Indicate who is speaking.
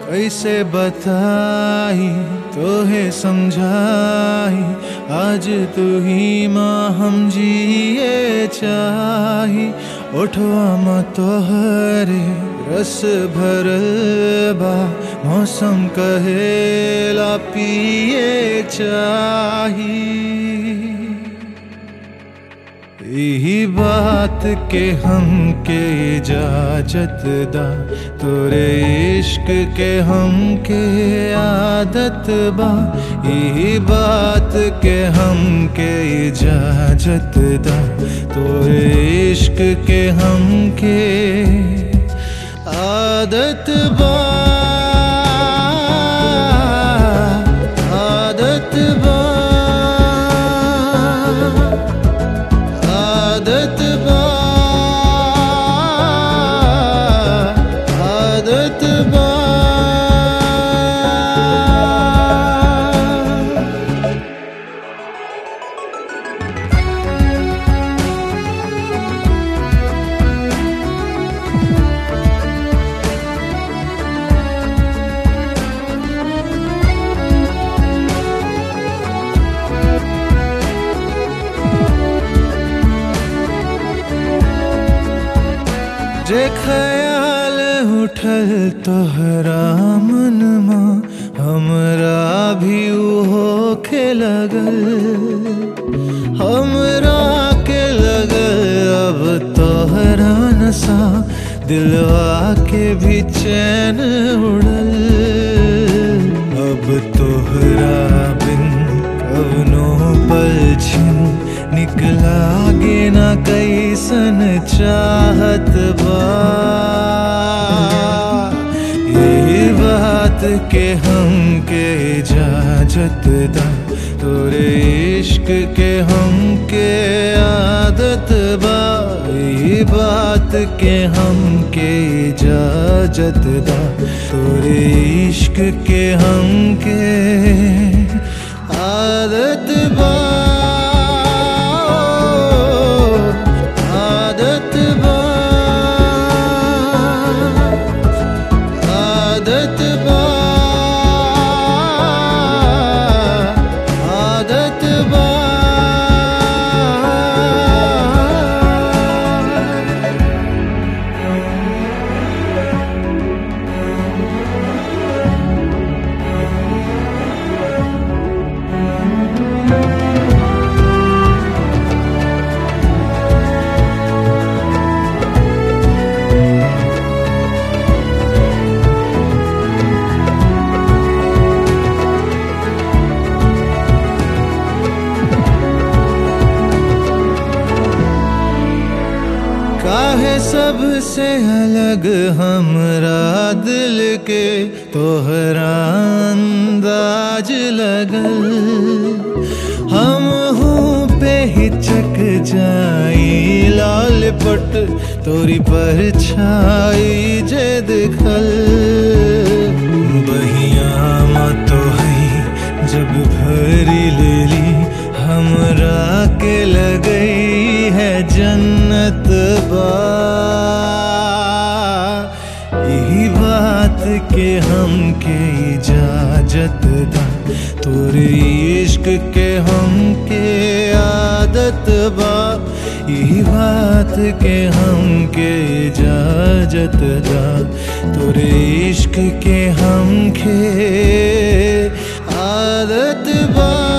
Speaker 1: कैसे बताई तोहे समझाई आज तू ही माँ हम जिए चाही उठवा माँ तोहरे रस भरल बा मौसम कहेला पिए चाही यही बात के हम के इजाजत दा तोरे इश्क के हम के आदत बा यही बात के हम के इजाजत दा तोरे इश्क के हम के आदत बा आदत बा आदत बा आदत बा जे ख्याल उठल तोहरा मनमा हमरा भी उहो के लगल हमरा के लगल अब तोहरा नशा दिलवा के भी चैन उड़ल अब तोहरा बिन कवनो पल छिन निकला गे ना कैसन चाहत बा ये बात के हम के इजाजत दा तोरे इश्क के हम के आदत बा ये बात के हम के इजाजत दा तोरे इश्क के हम के आदत बा आदत बा आदत बा आदत बा काहे सबसे अलग हमरा दिल के तोहरा अंदाज लगल हम हूँ पे हिचक जाई लाल पट तोरी पर छाई जे दिखल बहिया मत है जब भरी लेली हमरा के लगई है जन्नत बा यही बात के हम के इजाजत दा तोरे इश्क के हम के आदत बा यही बात के हम के इजाजत दा तोरे इश्क के हम के आदत बा